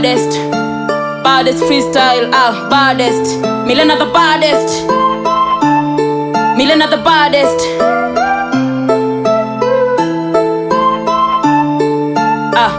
baddest baddest freestyle ah baddest milena the baddest milena the baddest ah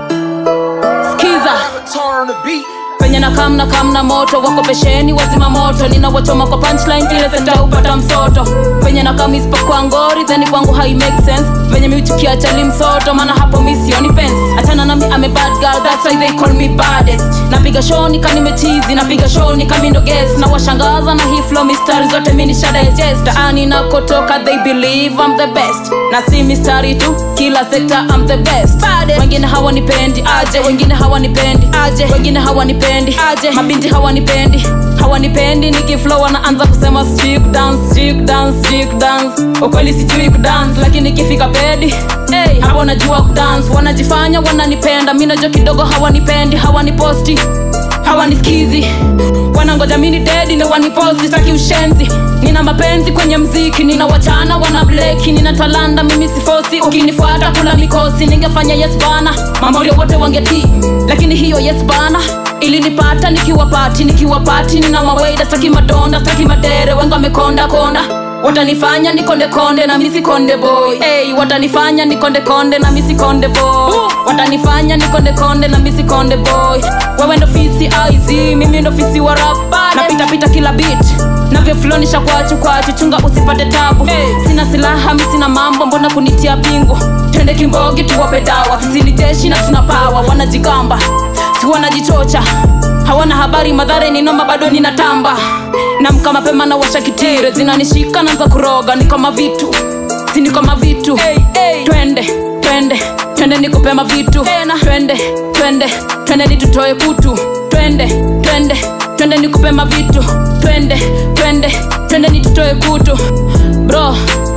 skiza Turn the beat. penye na kam na kam na moto wako pesheni wazima moto ninawachoma kwa punchline ile senta upata msoto penye na kam isipokuwa ngori theni kwangu hai make sense venye miuchukia chali msoto maana hapo mi sioni fence achana nami ame bad girl that's why they call me baddest napiga show nika nimechizi napiga show nika mindo guest na washangaza na hii flow mistari zote mi ni shada ya jest taani nakotoka they believe I'm the best na si mistari tu kila sekta I'm the best baddest wengine hawanipendi aje wengine hawanipendi aje wengine hawanipendi aje mabinti hawanipendi hawanipendi nikiflow wanaanza kusema sijui kudance sijui kudance sijui kudance ukweli sijui kudance lakini ikifika pedi hey, hapo najua kudance wanajifanya wananipenda mi najua kidogo hawanipendi hawaniposti hawanisikizi wanangoja mini dedi ndo waniposti taki ushenzi nina mapenzi kwenye mziki nina wachana wana bleki nina talanda mimi sifosi ukinifuata kula mikosi ningefanya yes bana mamorio wote wangetii lakini hiyo yes bana ilinipata nikiwa pati nikiwa pati nina mawaida staki madonda staki madere wenga wamekonda konda watanifanya nikonde konde na misi konde boy hey, watanifanya nikonde konde na misi konde boy watanifanya nikonde konde na misi konde boy wewe ndo fisi aizi mimi ndo fisi wa rapa napita pita kila beat navyoflonisha kwachu kwachu chunga usipate tabu hey. sina silaha mi sina mambo mbona kunitia pingu twende kimbogi tuwape dawa sisi ni jeshi na tuna pawa wanajigamba si wanajichocha hawana habari madhare ninoma bado ninatamba namka mapema na washa kitire zinanishika naanza kuroga ni kama vitu si ni kama vitu hey, hey. twende twende twende nikupema vitu tena twende twende twende nitutoe kutu twende twende twende nikupema vitu twende twende twende nitutoe kutu bro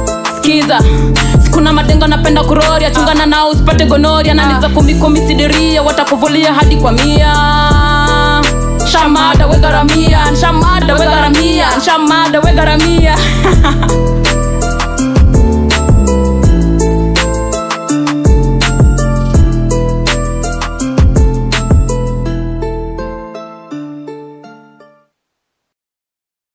skiza sikuna madengo napenda kuroria chungana nao usipate gonoria na niza kumi kumi sidiria watakuvulia hadi kwa mia shamada wegaramia shamada wegaramia shamada wegaramia